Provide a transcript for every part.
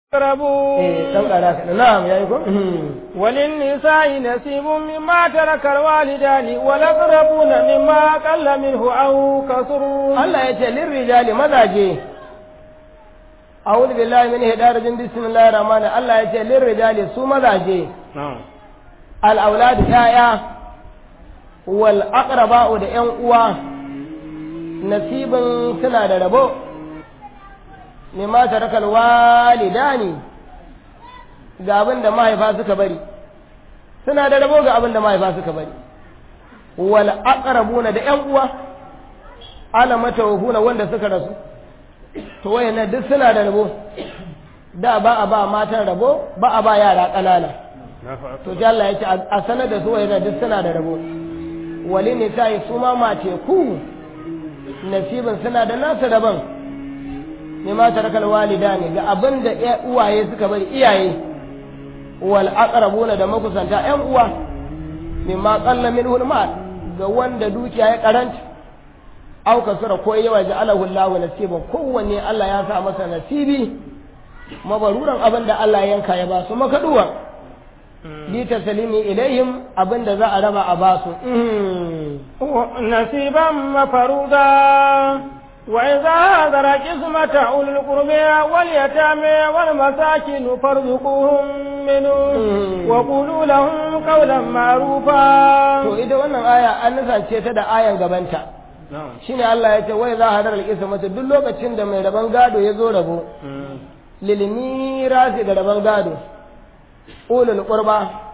يقربون eh dan kara ka na'am yayi ko وللنساء نصيب مما ترك الوالدان والأقربون مما قل منه أو كثر Allah ya ce lirrijali mazaje a'udhu billahi min hidarajin bismillahir rahmanir Allah ya ce lirrijali su mazaje نعم al auladu yaya wal aqraba'u da yan uwa nasibin suna da rabo mimma tarakal walidani ga abin da mahaifa suka bari suna da rabo ga abin da mahaifa suka bari wal aqrabuna da yan uwa ala matawafuna wanda suka rasu to wayannan duk suna da rabo da ba a ba matan rabo ba a ba yara ƙanana to sai Allah ya ce a sanar da su wayannan duk suna da rabo wali ne sai su ma mace ku nasibin suna da nasu daban ne ma tarakal walidani ga abin da uwaye suka bari iyaye wal aqrabuna da makusanta ƴan uwa mimma qalla minhu al ga wanda dukiya ya karanta au kasura ko yawa ja'alahu Allahu nasiban kowanne Allah ya sa masa nasibi mabaruran abin da Allah yanka ya ba su makaduwa li taslimi ilaihim abin da za a raba a ba su نصيبا مفروضا وإذا هذر قسمة أولي القربى واليتامى والمساكين فارزقوهم منه وقولوا لهم قولا معروفا to ita wannan aya an nisance ta da ayan gabanta shine Allah ya ce wai za hadar al-qismatu duk lokacin da mai raban gado ya zo rabo lil mirasi da raban gado ulul qurba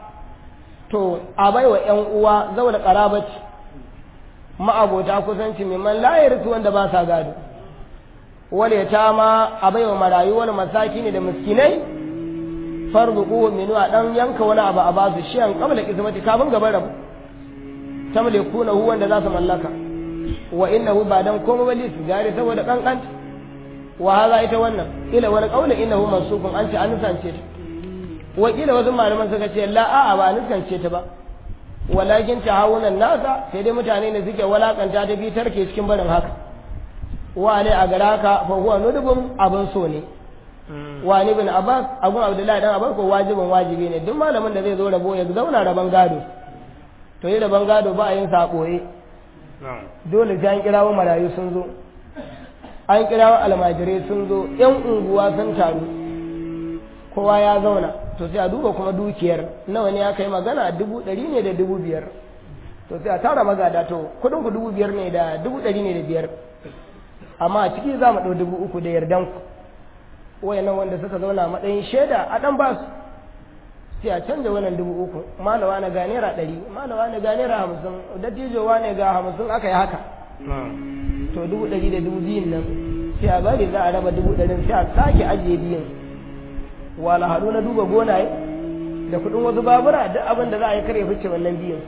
to a baiwa yan uwa zaula qarabati ma'abota kusanci mimman la yarsu wanda ba sa gado wal yatama a baiwa marayu wal masakini da miskinai farzuquhu min a dan yanka wani abu a basu shi an qabla qismati kafin gaban rabu tamlikuna hu wanda za su mallaka wa innahu ba dan komai bali su gare saboda kankan wa haza ita wannan ila wani kaula innahu mansukun an ce an nisance ta wa kila wasu malaman suka ce la a'a ba a nisance ta ba walakin tahawunan nasa sai dai mutane ne suke walakanta ta bi tarke cikin barin haka wa ne a gara ka fa huwa nudubun abin so ne wa ni bin abbas abun abdullahi dan abbas ko wajibin wajibi ne duk malamin da zai zo rabo ya zauna raban gado to yi raban gado ba a yin sa boye dole sai an kirawo marayu sun zo an kirawo almajirai sun zo yan unguwa sun taru kowa ya zauna to sai a duba kuma dukiyar nawa ne ya kai magana dubu ɗari ne da dubu biyar to sai a tara magada to kuɗin ku dubu biyar ne da dubu ɗari ne da biyar amma a ciki za mu ɗau dubu uku da yardan ku wayannan wanda suka zauna a matsayin shaida a ɗan ba su sai a canja wannan dubu uku malawa na ga naira ɗari malawa na ga naira hamsin dattijowa ne ga hamsin aka yi haka to dubu ɗari da dubu biyun nan sai a bari za a raba dubu ɗarin sai a sake ajiye biyun wala haɗu na duba gonaye da kuɗin wasu babura duk abin da za a yi kare fice wannan biyun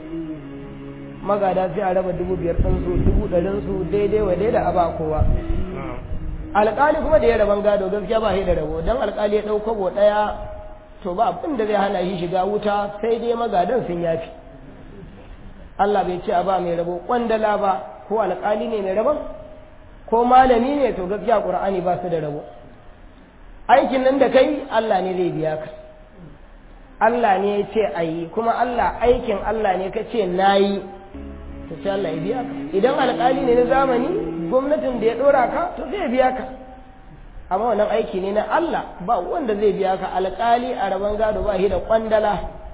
magada sai a raba dubu biyar ɗin su dubu ɗarin su daidai wa daidai a ba kowa alƙali kuma da ya raban gado gaskiya ba shi da rabo don alƙali ya ɗau kwabo ɗaya to ba abin da zai hana shi shiga wuta sai dai magadan sun yafi Allah bai ce a ba mai rabo kwandala ba ko alƙali ne mai rabon ko malami ne to gaskiya ƙur'ani ba su da rabo aikin nan da kai Allah ne zai biya ka Allah ne ya ce a yi kuma Allah aikin Allah ne ka ce na yi to sai Allah ya biya ka idan alƙali ne na zamani gwamnatin da ya ɗora ka to zai biya ka amma wannan aiki ne na Allah ba wanda zai biya ka alƙali a rabon gado ba shi da kwandala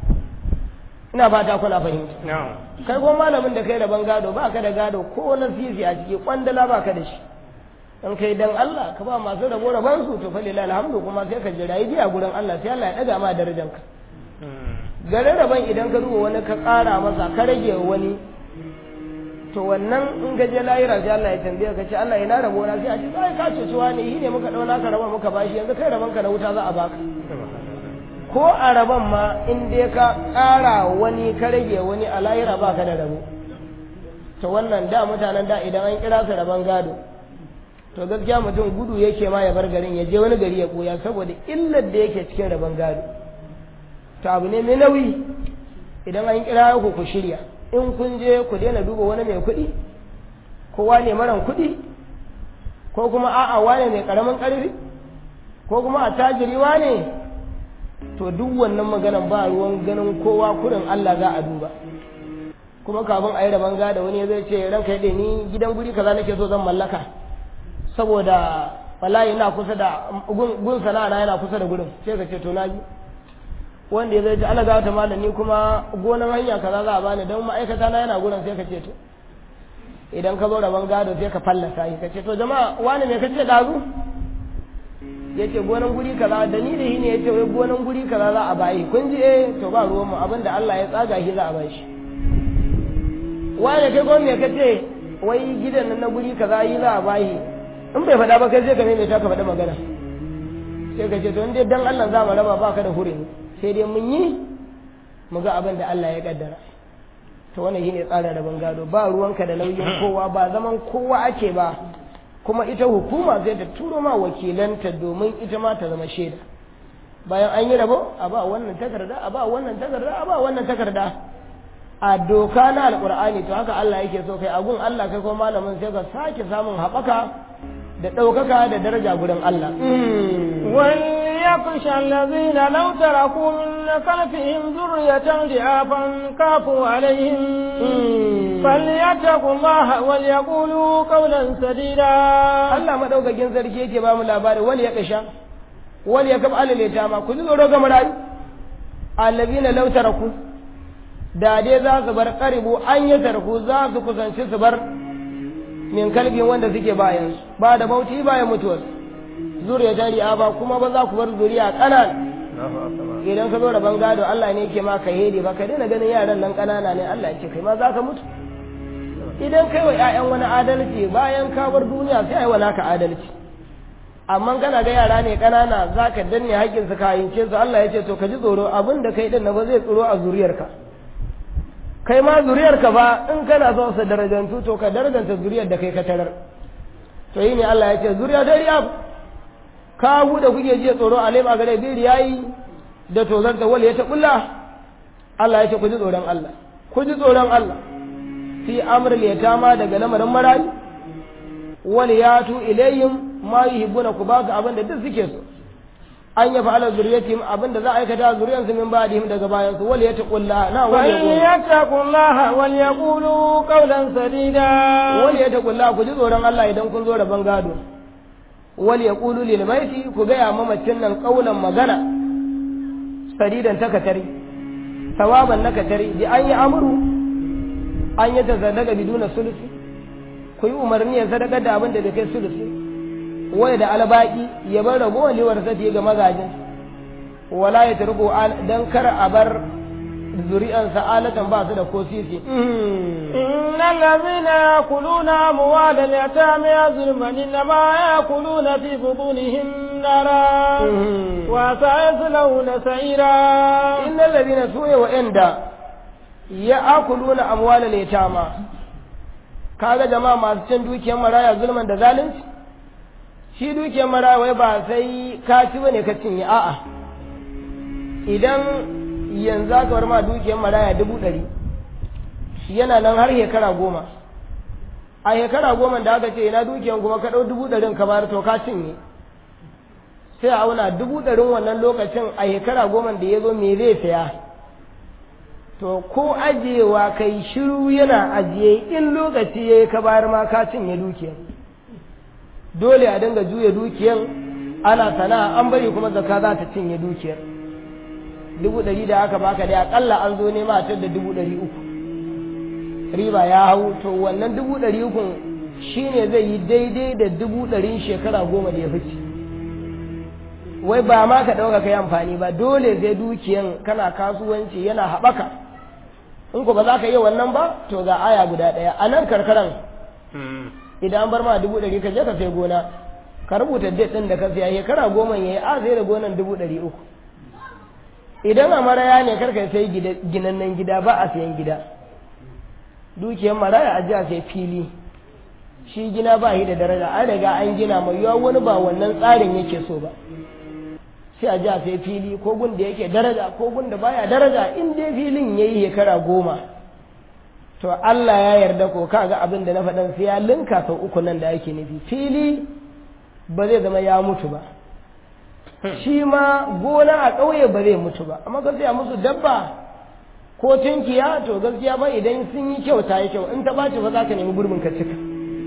ina fata kuna fahimta kai kuma malamin da kai rabon gado ba ka da gado ko na sisi a ciki kwandala ba ka da shi in kai dan Allah ka ba masu rabo rabon su to falila alhamdu kuma sai ka jira yi biya gurin Allah sai Allah ya daga ma darajar ka garin rabon idan ka duba wani ka ƙara masa ka rage wani to wannan in ka je lahira sai Allah ya tambaye ka ce Allah ina rabo na sai a ce sai ka ce suwa ne shi ne muka dauna ka rabon muka bashi yanzu kai rabon ka na wuta za a baka ko a rabon ma in dai ka ƙara wani ka rage wani a lahira baka da rabo to wannan da mutanen da idan an kira su rabon gado to gaskiya mutum gudu yake ma ya bar garin ya je wani gari ya koya saboda illar da yake cikin rabon gado to abu ne mai nauyi idan an kira ku ku shirya in kun je ku daina duba wani mai kuɗi ko wane maran kuɗi ko kuma a'a wane mai ƙaramin ƙarfi ko kuma a tajiriwa ne to duk wannan maganan ba ruwan ganin kowa kurin Allah za a duba kuma kafin a yi rabon gada wani zai ce ranka yadda ni gidan guri kaza nake so zan mallaka saboda wallahi yana kusa da gun sana'a yana kusa da gurin sai ka ce to naji wanda ya zai ce Allah ta malam ni kuma gonan hanya kaza za a bani don ma'aikata na yana gurin sai ka ce to idan ka zo rabon gado sai ka fallasa shi ka ce to jama'a wani me kace dazu yace gonan guri kaza da ni da shi ne yace wai gonan guri kaza za a bayi kun ji eh to ba ruwan mu abinda Allah ya tsaga shi za a bashi wani kai ko me kace wai gidan nan na guri kaza yi za a bayi in bai faɗa ba kai sai ka mai ta ka faɗa magana sai ka ce to dai dan Allah za mu raba baka da hurin sai dai mun yi mu ga abin da Allah ya kaddara to wannan shine tsarin rabon gado ba ruwanka da nauyin kowa ba zaman kowa ake ba kuma ita hukuma zai ta turo ma wakilanta domin ita ma ta zama shaida bayan an yi rabo a ba wannan takarda a ba wannan takarda a ba wannan takarda a doka na alkur'ani to haka Allah yake so kai agun Allah kai ko malamin sai ka sake samun haɓaka da ɗaukaka da daraja gurin Allah. وليخشى الذين لو تركوا من خلفهم ذرية ضعافا كافوا عليهم فليتقوا الله وليقولوا قولا سديدا Allah madaukakin sarki yake ba mu labari wal ya kasha wal ya kab alal yatama ku tsoro ga marayu allazina law taraku da dai za su bar karibu an yi tarku za su kusanci su bar min kalbin wanda suke bayan su ba da bauti bayan mutuwar zuriya jari'a ba kuma ba za ku bar zuriya kanan idan ka zo da bangado Allah ne yake maka hedi ba ka daina ganin yaran nan kanana ne Allah ya ce kai ma za ka mutu idan kai wa ƴaƴan wani adalci bayan ka bar duniya sai ai wala ka adalci amma kana ga yara ne kanana za ka danne haƙƙin su ka yince su Allah ya ce to ka ji tsoro abin da kai din na ba zai tsoro a zuriyarka kai ma zuriyarka ba in kana son su darajantu to ka darajanta zuriyar da kai ka tarar to yi ne Allah ya ce zuriya dariya ka da kuke jiya tsoro a lema gare biri yayi da tozarta wal ya ta kulla Allah ya ce ku ji tsoron Allah ku ji tsoron Allah fi amril yatama daga lamarin marayi wal yatu ilayhim ma yuhibbuna ku ba su abin da duk suke so an ya fa'ala zuriyatihim abin da za a aikata zuriyansu min ba'dihim daga bayan su wal yataqullaha na wal yattaqullaha wal yaqulu qawlan sadida wal yataqullaha ku ji tsoron Allah idan kun zo rabon gado wal yaqulu lil baiti ku ga ya mamacin nan qawlan magana sadidan takatari sawaban nakatari bi an yi amru an yi tazadaga biduna sulusi ku yi umarni ya sadaka da abin da bai kai sulusi wai da albaki ya bar ragowar liwar sati ga mazajin wala ya turko dan kar a bar zuri'an sa'alatan ba su da ko sisi innal ladhina yakuluna amwal al-yatama zulman inma yakuluna fi butunihim nara wa sayaslawna sa'ira innal ladhina suya wa inda ya'kuluna amwal al-yatama kaga jama'a masu cin dukiyar maraya zulman da zalunci shi dukiyar marawai ba sai ka ci bane ka cinye a'a idan yanzu aka bar ma dukiyar maraya dubu ɗari yana nan har shekara goma a shekara goma da aka ce ina dukiyar kuma ka ɗau dubu ɗarin ka bayar to ka cinye sai a auna dubu ɗarin wannan lokacin a shekara goma da ya zo me zai saya to ko ajiyewa kai shiru yana ajiye in lokaci ya yi ka bayar ma ka cinye dukiyar dole a dinga juya dukiyan ana sana'a an bari kuma zakka za ta cinye dukiyar dubu ɗari da aka baka dai akalla an zo nema a da dubu ɗari uku riba ya hau to wannan dubu ɗari uku shine zai yi daidai da dubu ɗarin shekara goma da ya fice wai ba ma ka ɗauka kai amfani ba dole zai dukiyan kana kasuwanci yana haɓaka in ku ba za ka yi wannan ba to ga aya guda ɗaya a nan karkaran idan an bar ma dubu ɗari ka je ka sai gona ka rubuta date ɗin da ka siya shekara goma ya yi a sai da gonan dubu ɗari uku idan a maraya ne karka sai ginannen gida ba a sayan gida dukiyar maraya a jiya sai fili shi gina ba shi da daraja an riga an gina mai yawa wani ba wannan tsarin yake so ba sai a jiya sai fili ko gun da yake daraja ko gun da baya daraja in dai filin ya yi shekara goma to Allah ya yarda ko kaga abin da na faɗan sai ya linka sau uku nan da ake nufi fili ba zai zama ya mutu ba shi ma gona a ƙauye ba zai mutu ba amma ka saya musu dabba ko tunkiya to gaskiya ba idan sun yi kyau ta yi kyau in ta ɓaci ba za ka nemi gurbin ka cika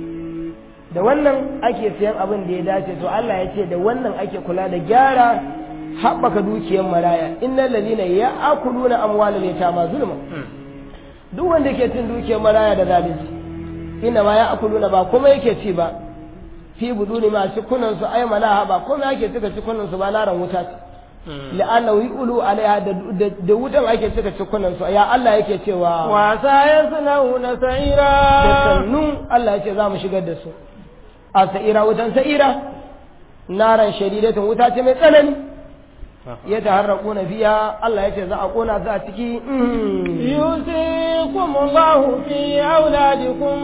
da wannan ake siyan abin da ya dace to Allah ya ce da wannan ake kula da gyara haɓaka dukiyar maraya innal ladina ya'kuluna amwalal yatama zulma duk wanda ke cin dukiyar maraya da zalunci inna ma ya'kuluna ba kuma yake ci ba fi buduni ma cikunan su ay malaha ba kuma yake cika cikunan su ba naran wuta ce la'anna ulu alaiha da wutan ake cika cikunan su ya Allah yake cewa wa sayasnauna sa'ira da sannu Allah yake za mu shigar da su a sa'ira wutan sa'ira naran shadidatin wuta ce mai tsanani ya taharraku na fiya Allah ya ce za a kona su a ciki yusikum Allahu fi auladikum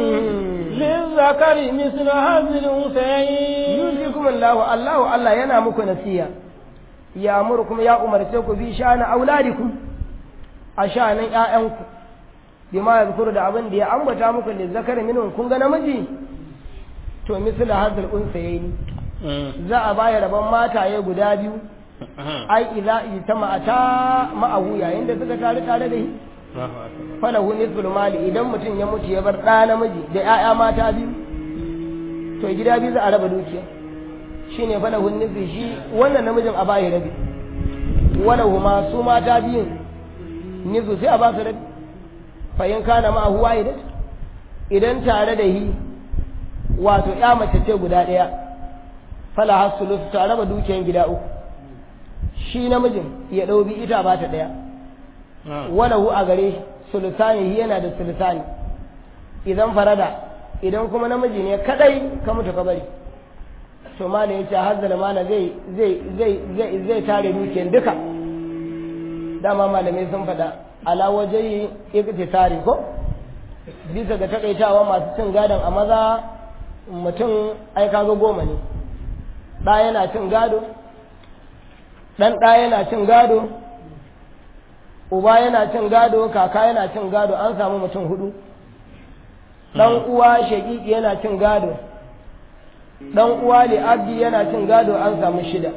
lizzakari mislu hazil unsayayn yusikum Allahu Allahu Allah yana muku nasiya ya amurkum ya umarce ku bi sha'ana auladikum a sha'anin ƴaƴanku bima yazkuru da abin da ya ambata muku lizzakari minhum kun ga namiji to mislu hazil unsayayn za a baya rabon mataye guda biyu ai idza ijtama'ata ma'ahu yayin da suka tare tare da shi falahu nisful mali idan mutum ya mutu ya bar ɗa namiji da ƴaƴa mata biyu to gida biyu za a raba dukiya shine falahu nisfi shi wannan namijin a bayi rabi walahu ma su mata biyun nisfu sai a ba su rabi fa in kana ma'ahu wahidat idan tare da hi wato ƴa mace ce guda ɗaya fala hasulu ta raba dukiyan gida uku shi namijin ya ɗau bi ita ba ta ɗaya walahu a gare sulusani yana da sulusani idan farada idan kuma namiji ne kadai ka mutu ka bari to ma ya ce hazzala mana zai zai zai zai zai tare dukiyar duka dama malamai sun faɗa ala waje iktisari ko bisa ga takaitawa masu cin gadon a maza mutum ai kaga goma ne ɗa yana cin gado ɗan ɗa yana cin gado uba yana cin gado kaka yana cin gado an samu mutum hudu ɗan uwa shaƙiƙi yana cin gado ɗan uwa li'abdi yana cin gado an samu shida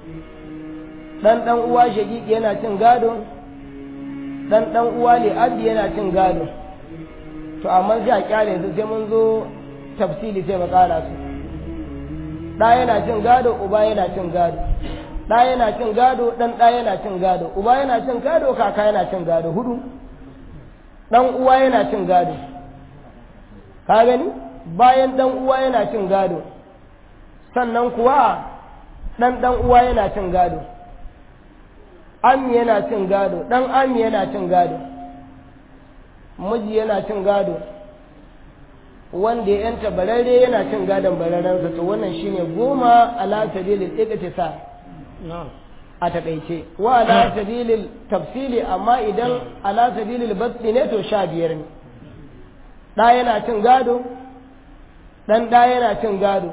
ɗan ɗan uwa shaƙiƙi yana cin gado ɗan ɗan uwa li'abdi yana cin gado to amma sai a kyale su sai mun zo tafsili sai mu ƙara su ɗa yana cin gado uba yana cin gado ɗa yana cin gado ɗan ɗa yana cin gado uba yana cin gado kaka yana cin gado hudu ɗan uwa yana cin gado ka gani bayan ɗan uwa yana cin gado sannan kuwa ɗan ɗan uwa yana cin gado ami yana cin gado ɗan ami yana cin gado miji yana cin gado wanda ya yanta bararre yana cin gadon bararrensa to wannan shine goma ala sabilil iqtisad a takaice wa ala sabilil tafsili amma idan ala sabilil basti ne to sha biyar ne ɗa yana cin gado ɗan ɗa yana cin gado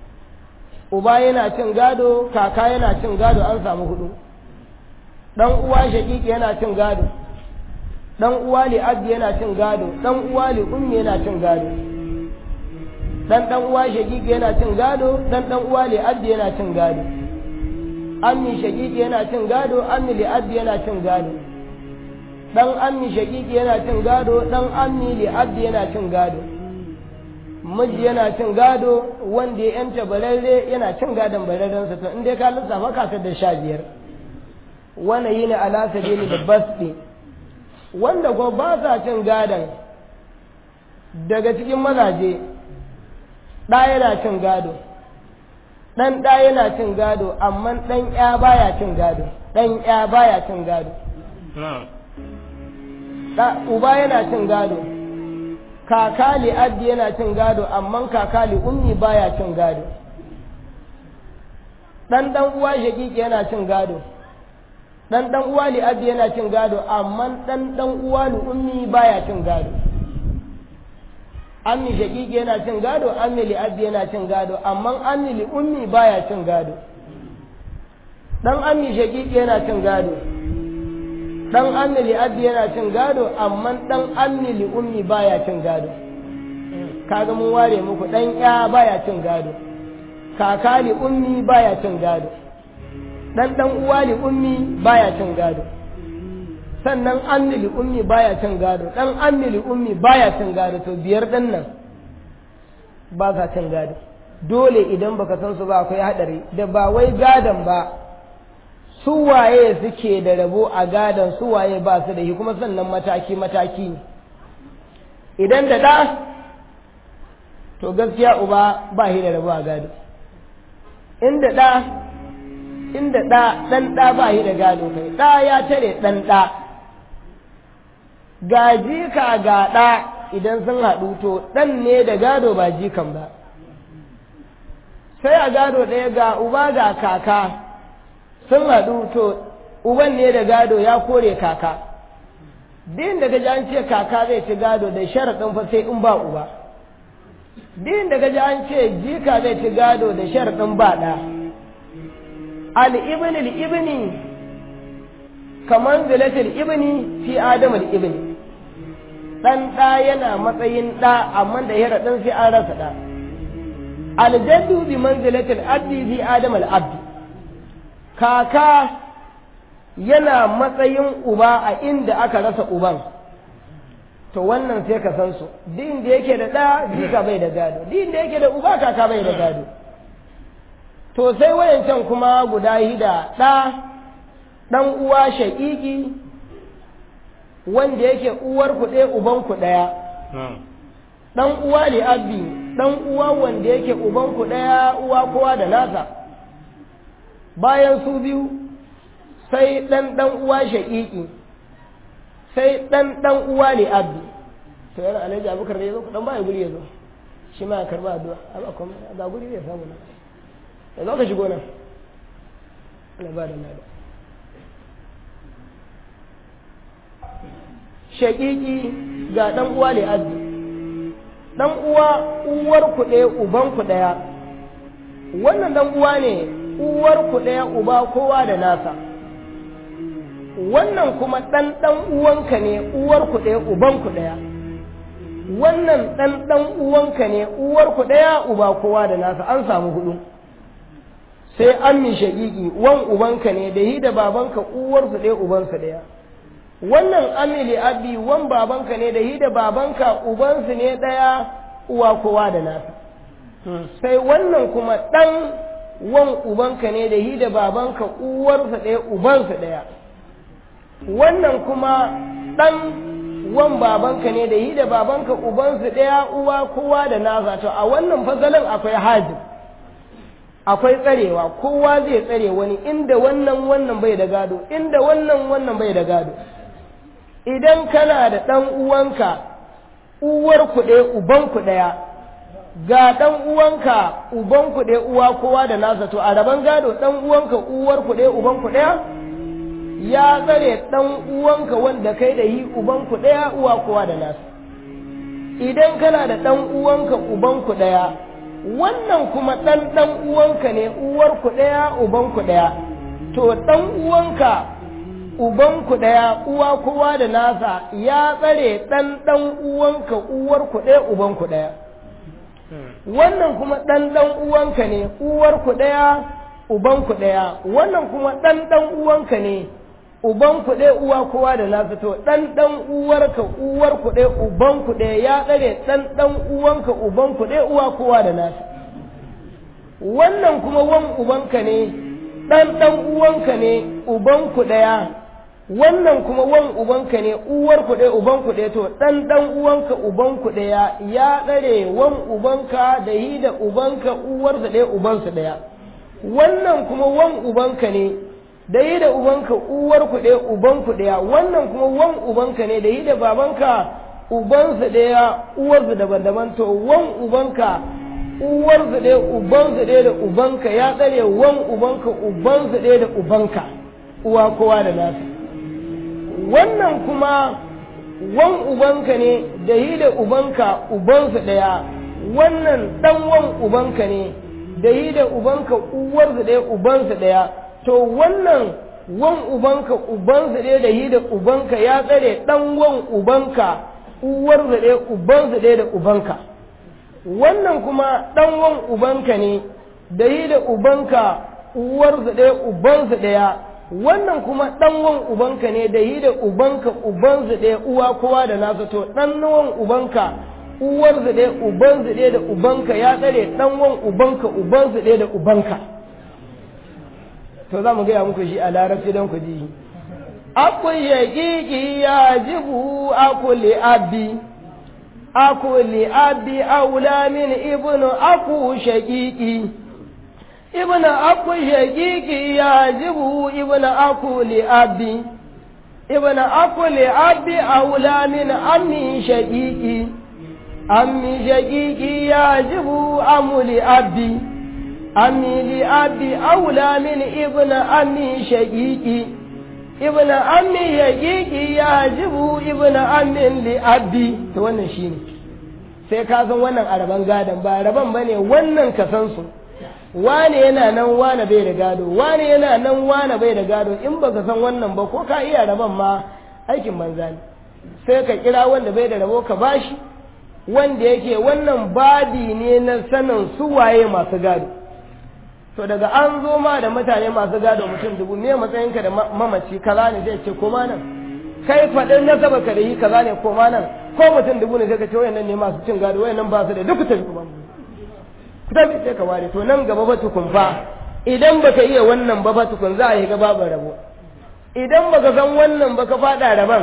uba yana cin gado kaka yana cin gado an samu hudu ɗan uwa shaƙiƙi yana cin gado ɗan uwa li abdi yana cin gado ɗan uwa li ummi yana cin gado ɗan ɗan uwa shaƙiƙi yana cin gado ɗan ɗan uwa li abdi yana cin gado ammi shaƙiƙi yana cin gado ammi li abdi yana cin gado ɗan ammi shaƙiƙi yana cin gado ɗan ammi li abdi yana cin gado miji yana cin gado wanda ya yanta bararre yana cin gadon bararrensa to in dai ka lissafa ka da sha biyar wannan yi ne ala sabili da basɗi wanda ko ba sa cin gadon daga cikin mazaje ɗa yana cin gado ɗan ɗa yana cin gado amma ɗan ya baya cin gado ɗan ya baya cin gado uba yana cin gado kakali addi yana cin gado amma kakali ummi baya cin gado dan dan uwa shakiki yana cin gado dan dan uwa li addi yana cin gado amma dan dan uwa li ummi baya cin gado ammi shakiki yana cin gado ammi li addi yana cin gado amma ammi li ummi baya cin gado dan ammi shakiki yana cin gado dan ammi li abdi yana cin gado amma dan ammi li ummi baya cin gado kaga mun ware muku dan ya baya cin gado kaka li ummi baya cin gado dan dan uwa li ummi baya cin gado sannan ammi li ummi baya cin gado dan ammi li ummi baya cin gado to biyar dan nan ba sa cin gado dole idan baka san su ba akwai hadari da ba wai gadon ba su waye suke da rabo a gadon su waye ba su da shi kuma sannan mataki mataki ne idan da ɗa to gaskiya uba ba shi da rabo a gado inda ɗa inda ɗa ɗan ɗa ba shi da gado kai ɗa ya tare ɗan ɗa ga jika ga ɗa idan sun haɗu to ɗan ne da gado ba jikan ba sai a gado ɗaya ga uba ga kaka sun haɗu to uban ne da gado ya kore kaka din da gaji an ce kaka zai ci gado da sharaɗin fa sai in ba uba din da gaji an ce jika zai ci gado da sharaɗin ba ɗa al-ibn al-ibni kamar zilatul ibni fi adam al-ibni ɗan ɗa yana matsayin ɗa amma da sharaɗin sai an rasa ɗa aljaddu bi manzilatil abdi fi adam al-abdi kaka yana matsayin uba a inda aka rasa uban to wannan sai ka san su din da yake da ɗa jika bai da gado din da yake da uba kaka bai da gado to sai wayancan kuma guda hida ɗa ɗan uwa shaƙiƙi wanda yake uwar ku ɗaya uban ku ɗaya ɗan uwa ne abdi ɗan uwa wanda yake uban ku ɗaya uwa kowa da nasa bayan su biyu sai ɗan ɗan uwa shaƙiƙi sai ɗan ɗan uwa ne abdi to yana alhaji abubakar da ya zo ɗan baya guri ya zo shi ma ya karɓa addu'a a kuma ga guri zai samu nan ya zo ka shigo nan ana ba da nada shaƙiƙi ga ɗan uwa ne abdi ɗan uwa uwar ku ɗaya uban ku ɗaya wannan ɗan uwa ne uwar ku ɗaya uba kowa da nasa wannan kuma ɗan ɗan uwanka ne uwar ku ɗaya uban ku ɗaya wannan ɗan ɗan uwanka ne uwar ku ɗaya uba kowa da nasa an samu hudu sai an mi shaƙiƙi wan ubanka ne da hi da babanka uwar su ɗaya uban su ɗaya wannan amili abi wan babanka ne da hi da babanka uban su ne ɗaya uwa kowa da nasa sai wannan kuma ɗan wan ubanka ne da hi da babanka uwarsa ɗaya ubansa ɗaya wannan kuma ɗan wan babanka ne da hi da babanka ubansu ɗaya uwa kowa da nasa to a wannan fasalin akwai hajib akwai tsarewa kowa zai tsare wani inda wannan wannan bai da gado inda wannan wannan bai da gado idan kana da ɗan uwanka uwar ku ɗaya uban ku ɗaya ga ɗan uwanka uban ku ɗaya uwa kowa da nasa to a rabon gado ɗan uwanka uwar ku ɗaya uban ku ɗaya ya tsare ɗan uwanka wanda kai da yi uban ku ɗaya uwa kowa da nasa idan kana da ɗan uwanka uban ku ɗaya wannan kuma ɗan ɗan uwanka ne uwar ku ɗaya uban ku ɗaya to ɗan uwanka uban ku ɗaya uwa kowa da nasa ya tsare ɗan ɗan uwanka uwar ku ɗaya uban ku ɗaya wannan kuma ɗan ɗan uwanka ne uwar ku ɗaya uban ku ɗaya wannan kuma ɗan ɗan uwanka ne uban ku ɗaya uwa kowa da nasa to ɗan ɗan uwarka uwar ku ɗaya uban ku ɗaya ya tsare ɗan ɗan uwanka uban ku ɗaya uwa kowa da nasa wannan kuma wan ubanka ne ɗan ɗan uwanka ne uban ku ɗaya wannan kuma wan ubanka ne uwar ku ɗaya uban ku ɗaya to ɗan ɗan uwanka uban ku ɗaya ya tsare wan ubanka da yi da ubanka uwarsa ɗaya ubansa ɗaya wannan kuma wan ubanka ne da yi da ubanka uwar ku ɗaya uban ku ɗaya wannan kuma wan ubanka ne da yi da babanka ubansa ɗaya uwarsa daban-daban to wan ubanka uwarsa ɗaya ubansa ɗaya da ubanka ya tsare wan ubanka ubansa ɗaya da ubanka uwa kowa da nasa wannan kuma wan ubanka ne da yi da ubanka ubansa ɗaya wannan ɗan wan ubanka ne da yi da ubanka uwarsa ɗaya ubansa ɗaya to wannan wan ubanka ubansa ɗaya da yi da ubanka ya tsare ɗan wan ubanka uwarsa ɗaya ubansa ɗaya da ubanka wannan kuma ɗan wan ubanka ne da yi da ubanka uwarsu ɗaya ubansu ɗaya wannan kuma ɗan wan ubanka ne da yi da ubanka ubansu ɗaya uwa kowa da nasa to ɗan wan ubanka uwarsu ɗaya ubansu ɗaya da ubanka ya tsare ɗan wan ubanka ubansu ɗaya da ubanka to za mu gaya muku shi a larabci don ku ji akun shaƙiƙi ya jibu akuli abi akuli abi aula min ibnu aku shaƙiƙi ibnu aku shaƙiƙi ya jibu ibnu aku li abi ibnu aku li abi aula min ammi shaƙiƙi ammi shaƙiƙi ya jibu amuli abi ammi li abi aula min ibnu ammi shaƙiƙi ibn ammi yaqiqi yajibu ibn ammin li abdi to wannan shine sai ka san wannan araban gadon ba araban bane wannan ka san su wane yana nan wane bai da gado wane yana nan wane bai da gado in baka san wannan ba ko ka iya raban ma aikin banza ne sai ka kira wanda bai da rabo ka bashi wanda yake wannan badi ne na sanin su waye masu gado to daga an zo ma da mutane masu gado mutum dubu me matsayinka da mamaci kaza ne zai ce koma nan kai faɗin na saba ka da yi kaza ne koma nan ko mutum dubu ne sai ka ce wayannan ne masu cin gado wayannan ba su da duk tafi kuma ku tafi sai ka ware to nan gaba ba tukun fa idan baka iya wannan ba ba tukun za a yi gaba ba rabo idan baka san wannan ba ka faɗa raban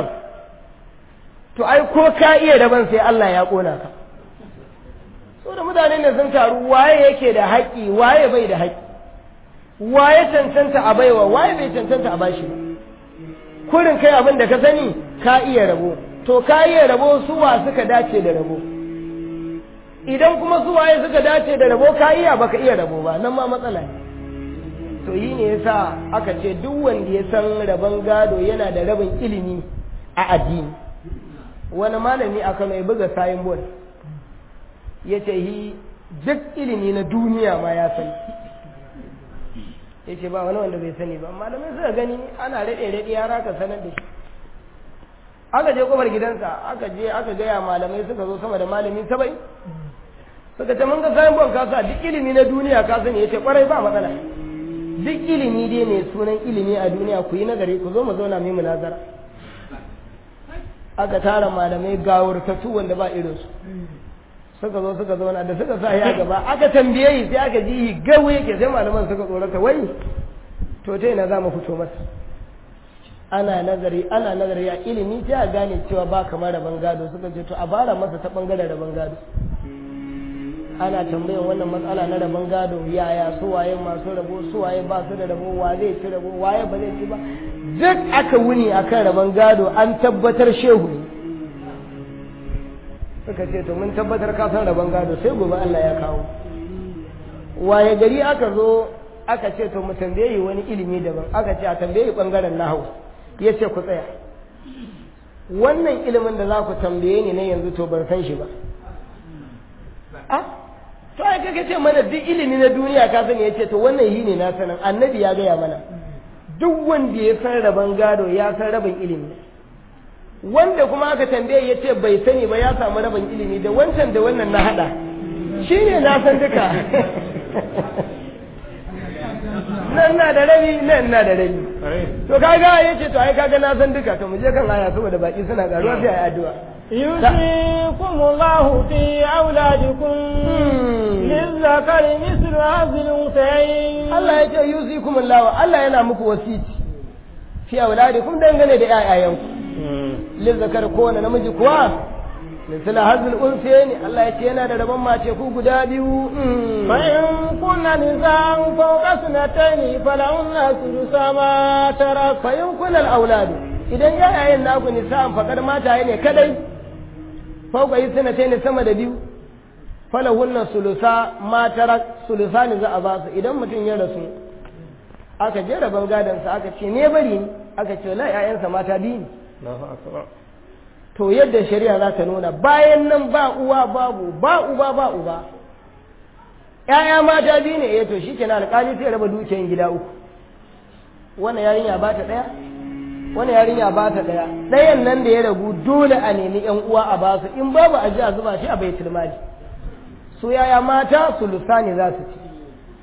to ai ko ka iya raban sai Allah ya kona ka so da mutane ne sun taru waye yake da haƙƙi waye bai da haƙƙi waye cancanta a baiwa waye bai cancanta a bashi ba kurin kai abin da ka sani ka iya rabo to ka iya rabo suwa suka dace da rabo idan kuma suwaye suka dace da rabo ka iya baka iya rabo ba nan ma matsala ne to yi ne yasa aka ce duk wanda ya san rabon gado yana da rabin ilimi a addini wani malami aka mai buga sayin bol ya ce yi duk ilimi na duniya ma ya sani ya ce ba wani wanda bai sani ba malamai suka gani ana raɗe-raɗe yara ka sanar da shi aka je kofar gidansa aka je aka gaya malamai suka zo sama da malami sabai suka ce mun ga sayan bon kasa duk ilimi na duniya ka sani ya ce kwarai ba matsala duk ilimi dai ne sunan ilimi a duniya ku yi nazari ku zo mu zauna mu munazara aka tara malamai gawurtattu wanda ba irinsu suka zo suka zauna da suka sa ya gaba aka tambaye yi sai aka ji yi gawo yake sai malaman suka tsorata wai to ta ina za mu fito masa ana nazari ana nazari a ilimi sai a gane cewa ba kamar rabon gado suka ce to a bara masa ta bangaren rabon gado ana tambayan wannan matsala na rabon gado yaya su waye masu rabo su waye ba su da rabo wa zai ci rabo waye ba zai ci ba duk aka wuni akan rabon gado an tabbatar shehu ne suka ce to mun tabbatar ka san rabon gado sai gobe Allah ya kawo waye gari aka zo aka ce to mu tambaye wani ilimi daban aka ce a tambaye bangaren nahawu ya ce ku tsaya wannan ilimin da za ku tambaye ni na yanzu to ban san shi ba a to ai kake ce mana duk ilimi na duniya ka sani ya ce to wannan yi ne na sanin annabi ya gaya mana duk wanda ya san rabon gado ya san rabin ilimi wanda kuma aka tambaye ya ce bai sani ba ya samu rabin ilimi da wancan da wannan na hada shi ne na san duka nan na da rabi nan na da rabi to kaga ya ce to ai kaga na san duka to mu je kan aya saboda baki suna karuwa sai ayi addu'a يوصيكم الله في أولادكم للذكر مثل هذه الأنثيين Allah ya ce yusikum Allah Allah yana muku wasiti fi auladikum dangane da ƴaƴayenku lizzakar kowane namiji kuwa misali hazil unsayni Allah ya ce yana da rabon mace ku guda biyu فإن كن نساء فوق اثنتين فلهن ثلث ما ترك fa in kunal auladu idan ƴaƴayen naku nisa'an fakar mata ne kadai fauka yi ne sama da biyu falahunna sulusa ma tarak sulusa ne za a ba su idan mutum ya rasu aka je rabon gadonsa aka ce ne bari ni aka ce la ƴaƴansa mata biyu ne to yadda shari'a za ta nuna bayan nan ba uwa babu ba uba ba uba ƴaƴa mata biyu ne eh to shikenan alƙali sai raba dukiyan gida uku wannan yarinya ba ta ɗaya wani yarinya ba ta ɗaya ɗayan nan da ya ragu dole a nemi ƴan uwa a basu in babu a ji a zuba shi a baitul mali su yaya mata su lusani za su ci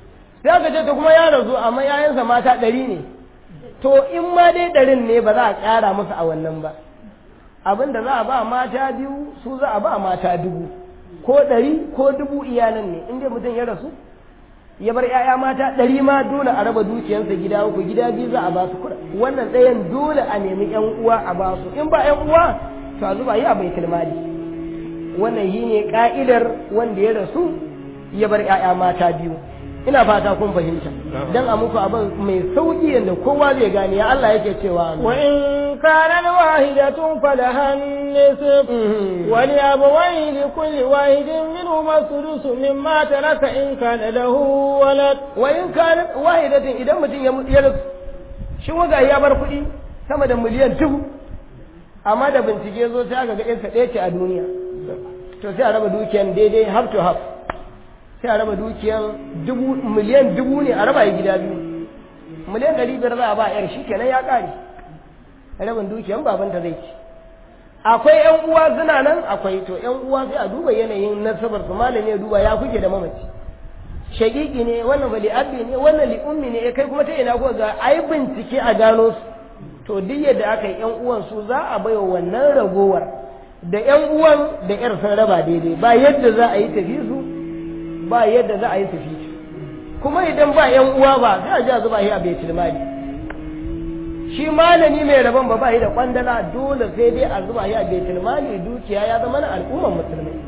sai aka ce ta kuma ya rasu amma yayansa mata ɗari ne to in ma dai ɗarin ne ba za a ƙara musu a wannan ba abin da za a ba mata biyu su za a ba mata dubu ko ɗari ko dubu iyalan ne in dai mutum ya rasu ya bar 'ya'ya mata ɗari ma dole a raba dukiyarsa gida uku gida biyu za a ba su kuɗa wannan ɗayan dole a nemi 'yan uwa a ba su in ba 'yan uwa to a zuba yi a bai tilmali wannan shi ne ka'idar wanda ya rasu ya bar 'ya'ya mata biyu ina fata kun fahimta dan a muku abin mai sauki yadda kowa zai gane ya Allah yake cewa wa in kana wahidatun falaha nisf wa li abawayhi li kulli wahidin minhum sudusu mimma taraka in kana lahu walad wa in kana wahidatun idan mutum ya rasu shi waga ya bar kuɗi sama da miliyan dubu amma da bincike zo sai aka ga ɗansa ɗaya ce a duniya to sai a raba dukiyan daidai half to half sai a raba dukiyan dubu miliyan dubu ne a raba yi gida biyu miliyan ɗari biyar za a ba yar shi kenan ya ƙare rabin dukiyan babanta zai ci akwai yan uwa suna nan akwai to yan uwa sai a duba yanayin nasabar su malami ya duba ya kuke da mamaci shagigi ne wannan bali abbi ne wannan li ummi ne kai kuma ta ina ko ga ai bincike a gano su to duk yadda aka yi yan uwan su za a baiwa wannan ragowar da yan uwan da yar sun raba daidai ba yadda za a yi tafi su ba yadda za a yi tafi kuma idan ba yan uwa ba sai a ji a zuba shi a baitul mali shi malami mai rabon ba ba yi da kwandala dole sai dai a zuba shi a baitul mali dukiya ya zama na al'umman musulmai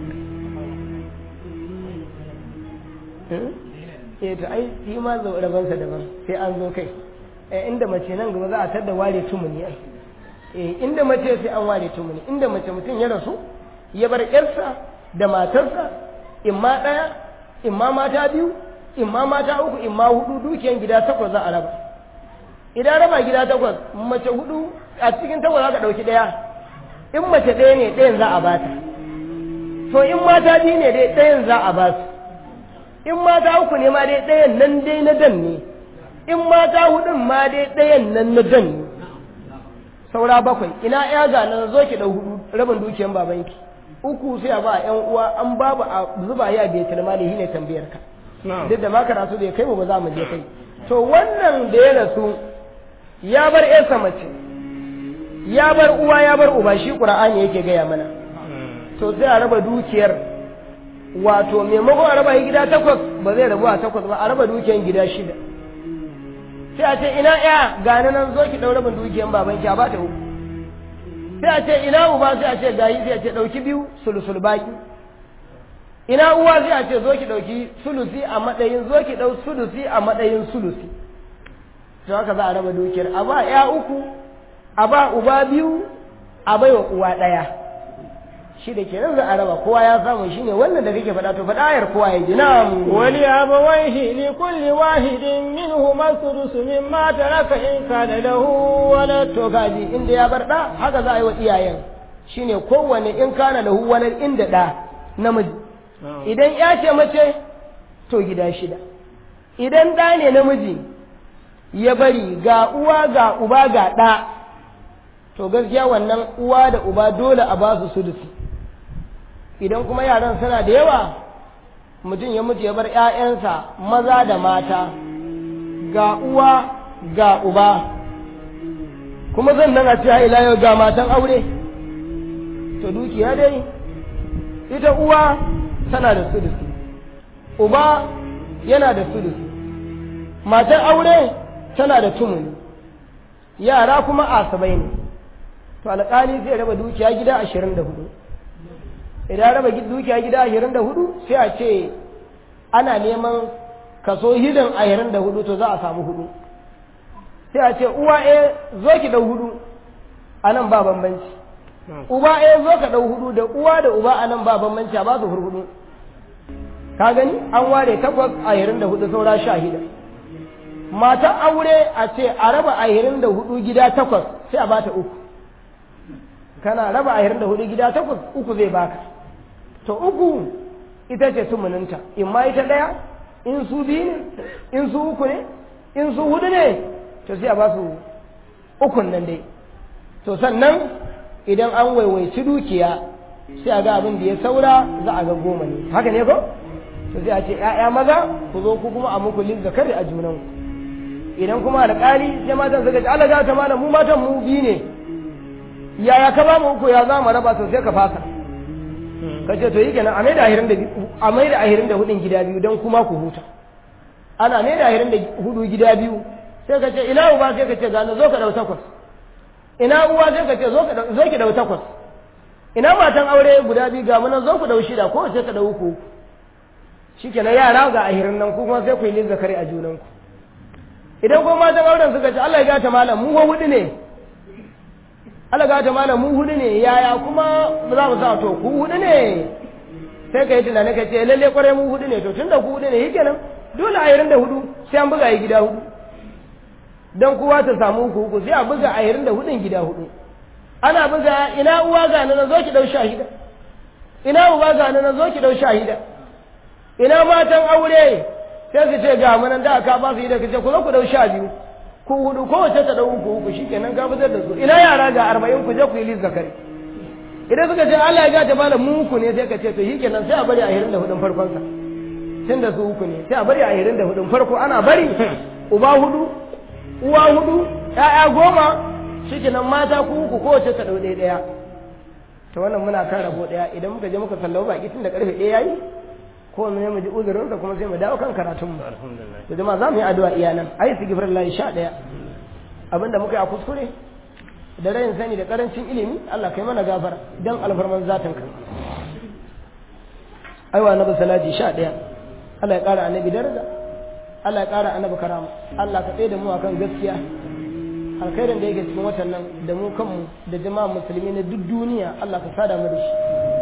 eh to ai shi ma zo rabansa daban sai an zo kai eh inda mace nan gaba za a tada ware tumuni ai eh inda mace sai an ware tumuni inda mace mutum ya rasu ya bar yarsa da matarsa imma ɗaya imma mata biyu imma mata uku imma hudu dukiyan gida takwas za a raba idan raba gida takwas mace hudu a cikin takwas za ka ɗauki ɗaya in mace ɗaya ne ɗayan za a bata to in mata biyu ne dai ɗayan za a ba su in mata uku ne ma dai ɗayan nan dai na dan ne in mata hudun ma dai ɗayan nan na dan ne saura bakwai ina ya ga nan zo ki ɗau hudu rabin dukiyan babanki uku sai a ba yan uwa an babu a zuba ya bai tilmali shine tambayar ka duk da ma karatu bai kai mu ba za mu je kai to wannan da ya rasu ya bar yarsa mace ya bar uwa ya bar uba shi qur'ani yake gaya mana to sai a raba dukiyar wato maimakon a raba gida takwas ba zai rabu a takwas ba a raba dukiyar gida shida sai a ce ina ya gani nan zo ki ɗau rabin dukiyar babanki a ba ta uku sai a ce ina uba sai a ce gayi sai a ce ɗauki biyu sulusul baki ina uwa sai a ce zo ki ɗauki sulusi a matsayin zo ki ɗau sulusi a matsayin sulusi to haka za a raba dukiyar a ba ya uku a ba uba biyu a baiwa uwa ɗaya shi da kenan za a raba kowa ya samu shine wannan da kake faɗa to faɗa ayar kowa ya ji na'am wali abawaihi li kulli wahidin minhum as-sudus mimma taraka in kana lahu walad to gaji inda ya bar da haka za a yi wa iyayen shine kowanne in kana lahu walad inda da namiji idan ya ce mace to gida shida idan da ne namiji ya bari ga uwa ga uba ga ɗa to gaskiya wannan uwa da uba dole a ba su sudusi idan kuma yaran suna da yawa mutum ya mutu ya bar ‘ya'yansa maza da mata ga uwa ga uba kuma zan nan a cewa ila yau ga matan aure to dukiya dai ita uwa tana da sudusi uba yana da sudusi matan aure tana da tumuni yara kuma asabai ne to alƙali zai raba dukiya gida ashirin da hudu idan raba dukiya gida ashirin da hudu sai a ce ana neman kaso hidin ashirin da hudu to za a samu hudu sai a ce uwa e zo ki dau hudu a nan ba bambanci uba e zo ka dau hudu da uwa da uba a nan ba bambanci a ba su hurhudu ka gani an ware takwas ashirin da hudu saura sha hida matan aure a ce a raba ashirin da hudu gida takwas sai a bata uku kana raba ashirin da hudu gida takwas uku zai baka to uku ita ce tumuninta in ma ita ɗaya in su biyu ne in su uku ne in su hudu ne to sai a ba su ukun nan dai to sannan idan an waiwaici dukiya sai a ga abin da ya saura za a ga goma ne haka ne ko to sai a ce ƴaƴa maza ku zo ku kuma a muku lin zakari a junan idan kuma alƙali sai matan suka ce Allah ga ta malam mu matan mu biyu ne yaya ka ba mu uku ya za mu raba to sai ka fasa ka ce to yi kenan a mai da ahirin da a mai da ahirin da hudun gida biyu don kuma ku huta ana mai da ahirin da hudu gida biyu sai ka ce ina uba sai ka ce gano zo ka dau takwas ina uwa sai ka ce zo ki dau takwas ina matan aure guda biyu ga munan zo ku dau shida ko sai ka dau uku shikenan yara ga ahirin nan ku kuma sai ku yi lin zakari a junan ku idan ko matan auren suka ce Allah ya gata malam mu hudu ne Allah gata malam mu hudu ne yaya kuma za mu sa to ku hudu ne sai ka yi tunani ka ce lalle kwarai mu hudu ne to tunda ku hudu ne shikenan dole ahirin da hudu sai an buga yi gida hudu don kowa ta samu uku uku sai a buga ahirin da hudun gida hudu ana buga ina uwa ga nan zo ki dau shahida ina uba ga nan zo ki dau shahida ina matan aure sai su ce ga munan da aka ba su yi da kace ku zo ku dau sha biyu ku hudu kowace ta dau uku uku shikenan ka fitar da su ina yara ga arba'in ku je ku yi lis zakari idan suka ce Allah ya gata malam mu uku ne sai ka ce to shikenan sai a bari ahirin da hudun farkon sa tun da su uku ne sai a bari ahirin da hudun farko ana bari uba hudu uwa hudu ƴaƴa goma shikenan mata ku uku kowace ta dau ɗaya ɗaya to wannan muna kan rabo ɗaya idan muka je muka sallawa baki tun da karfe ɗaya yayi ko mu ne mu ji uzurin sa kuma sai mu dawo kan karatun mu to jama'a za mu yi addu'a iya nan ayi sigifar lahi sha ɗaya abinda muka yi a kuskure da rayin sani da karancin ilimi Allah kai mana gafara dan alfarman zatin ka aiwa na salati sha ɗaya Allah ya ƙara annabi daraja Allah ya ƙara annabi karama Allah ka tsaye da mu akan gaskiya alkhairin da yake cikin watan nan da mu kanmu da jama'a musulmi na duk duniya Allah ka sada mu da shi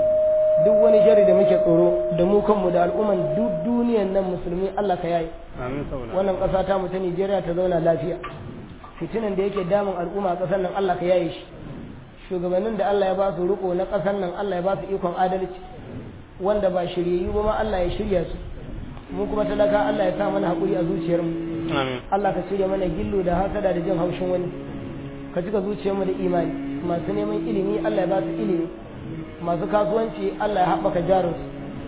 duk wani shari da muke tsoro da mu kanmu da al'umman duk duniyan nan musulmi Allah ka yayi wannan ƙasa ta mu ta Nijeriya ta zauna lafiya fitinan da yake damun al'umma a ƙasar nan Allah ka yaye shi shugabannin da Allah ya ba su riko na ƙasar nan Allah ya ba su ikon adalci wanda ba shiryayyu ba ma Allah ya shirya su mu kuma talaka Allah ya sa mana haƙuri a zuciyarmu Allah ka shirya mana gillo da hasada da jin haushin wani ka cika zuciyarmu da imani masu neman ilimi Allah ya ba su ilimi masu kasuwanci Allah ya haɓaka jarinsu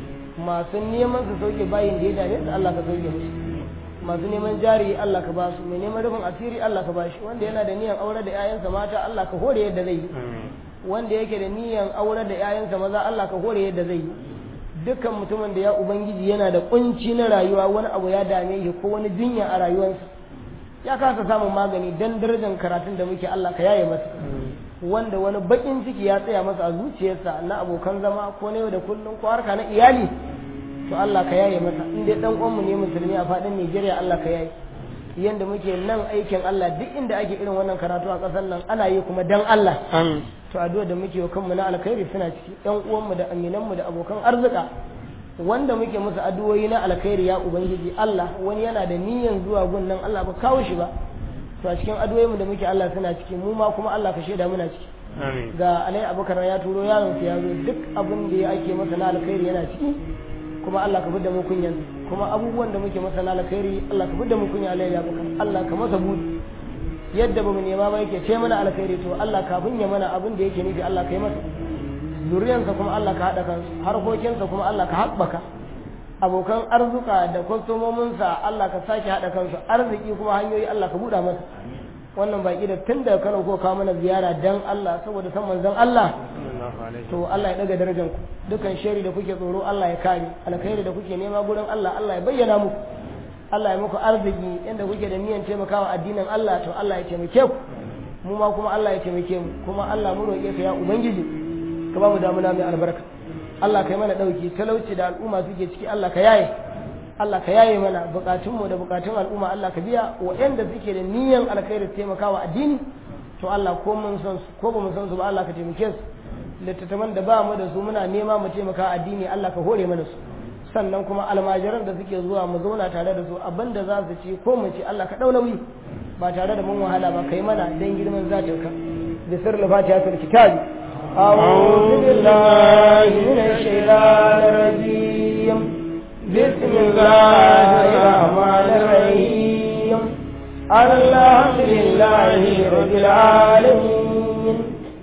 masu neman su sauke bayin da ya dame su Allah ka sauke musu masu neman jari Allah ka ba su mai neman rufin asiri Allah ka ba shi wanda yana da niyan aure da 'ya'yansa mata Allah ka hore yadda zai yi wanda yake da niyan aure da 'ya'yansa maza Allah ka hore yadda zai yi dukkan mutumin da ya ubangiji yana da kunci na rayuwa wani abu ya dame shi ko wani jinya a rayuwarsa ya kasa samun magani dan darajar karatun da muke Allah ka yaye masa wanda wani bakin ciki ya tsaya masa a zuciyarsa na abokan zama ko na yau da kullum ko harka na iyali to Allah ka yaye masa in dai dan uwanmu ne musulmi a fadin Najeriya Allah ka yaye yanda muke nan aikin Allah duk inda ake irin wannan karatu a ƙasar nan ana yi kuma dan Allah to addu'a da muke wa kanmu na alkhairi suna ciki ɗan uwanmu da aminanmu da abokan arzika wanda muke musu addu'o'i na alkhairi ya ubangiji Allah wani yana da niyyar zuwa gun nan Allah ba kawo shi ba to a cikin addu'o'inmu da muke Allah suna ciki mu ma kuma Allah ka shaida muna ciki ga alai abubakar ya turo yaron ya zo duk abin da ya ake masa na alkhairi yana ciki kuma Allah ka fidda mu kunyan kuma abubuwan da muke masa na alkhairi Allah ka fidda mu kunya alai abubakar Allah ka masa budi yadda ba mu nema ba yake ce mana alkhairi to Allah kafin ya mana abin da yake nufi Allah ka yi masa zuriyansa kuma Allah ka haɗa kansu harkokinsa kuma Allah ka haɓaka abokan arzuka da kwastomominsa Allah ka sake haɗa kansu arziki kuma hanyoyi Allah ka buɗa masa wannan baki da tun daga Kano ko kawo mana ziyara dan Allah saboda san manzon Allah to Allah ya daga darajar ku dukan shari da kuke tsoro Allah ya kare alkhairi da kuke nema gurin Allah Allah ya bayyana muku Allah ya muku arziki inda kuke da niyyar taimakawa addinin Allah to Allah ya taimake ku mu ma kuma Allah ya taimake mu kuma Allah mu roƙe ka ya ubangiji ka ba mu damuna mai albarka Allah ka yi mana ɗauki talauci da al'umma suke ciki Allah ka yaye Allah ka yaye mana bukatunmu da bukatun al'umma Allah ka biya waɗanda suke da niyyar alkhairi taimakawa addini to Allah ko mun san su ko ba mu san su ba Allah ka taimake su littattafan da ba mu da su muna nema mu taimaka addini Allah ka hore mana su sannan kuma almajiran da suke zuwa mu zauna tare da su abinda za su ci ko mu ci Allah ka ɗau nauyi ba tare da mun wahala ba kai mana dan girman zatin ka da sirri fatiha tul kitabi أعوذ بالله من الشيطان الرجيم بسم الله الرحمن الرحيم الحمد لله رب العالمين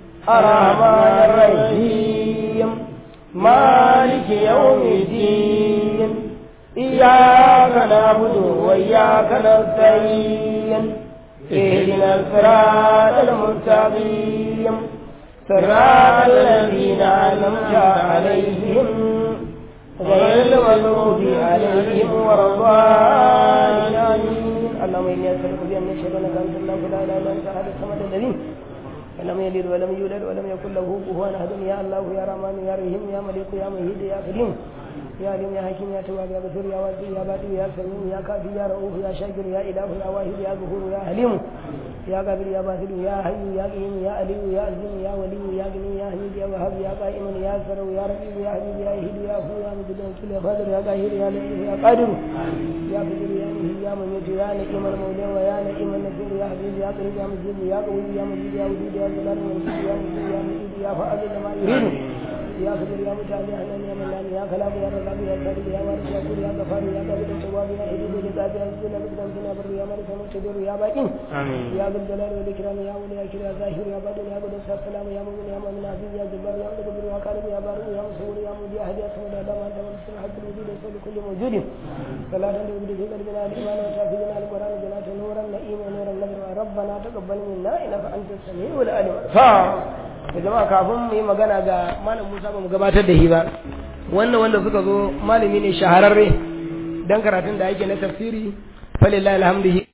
الرحمن الرحيم مالك يوم الدين إياك نعبد وإياك نستعين اهدنا الصراط المستقيم صراط الذين أنعمت عليهم غير المغضوب عليهم ولا الضالين اللهم إني أسألك بأن أشهد أنك أنت الله لا إله إلا أنت أحد الصمد الذي لم يلد ولم يولد ولم يكن له كفوا أحد يا الله يا رحمن يا رحيم يا ملك يا مهيد يا كريم يا عليم يا حكيم يا تواب يا غفور يا واسع يا بادي يا سميع يا كافي يا رؤوف يا شاكر يا إله يا واحد يا غفور يا حليم يا قادر يا باسل يا حي يا قيوم يا علي يا عزيز يا ولي يا غني يا حميد يا وهاب يا قائم يا سرو يا رقيب يا حبيب يا هيد يا هو يا مجد يا قادر يا قاهر يا لطيف يا قادر يا قدير يا مهي يا مميت يا نعيم المولى ويا نعيم النصير يا حبيب يا قريب يا مجيب يا قوي يا مجيد يا ودود يا جلال المجيد يا مجيد يا مجيد يا فعال لما يريد يا قدر يا متعال يا حنان يا منان يا كلام يا رزاق يا صادق يا وارث يا كل يا غفار يا قابل التواب يا حبيب لذات يا سيدنا بكرم يا بر يا مالك يا مقتدر يا باقي يا ذا الجلال والاكرام يا ولي يا كريم يا ظاهر يا باطن يا قدس يا سلام يا مؤمن يا مؤمن عزيز يا جبار يا متكبر يا خالق يا بارئ يا مصور يا مبدي احد يا صمد يا دام انت ولسنا حق الوجود وصول كل موجود صلاة تبدي في قلبنا الايمان وتحفظنا القران جنات نورا نعيم ونورا نبر ربنا تقبل منا انك انت السميع العليم da jama'a kafin mu yi magana ga malam Musa ba mu gabatar da shi ba wannan wanda suka zo malami ne shahararre dan karatun da yake na tafsiri falillahi alhamdulillah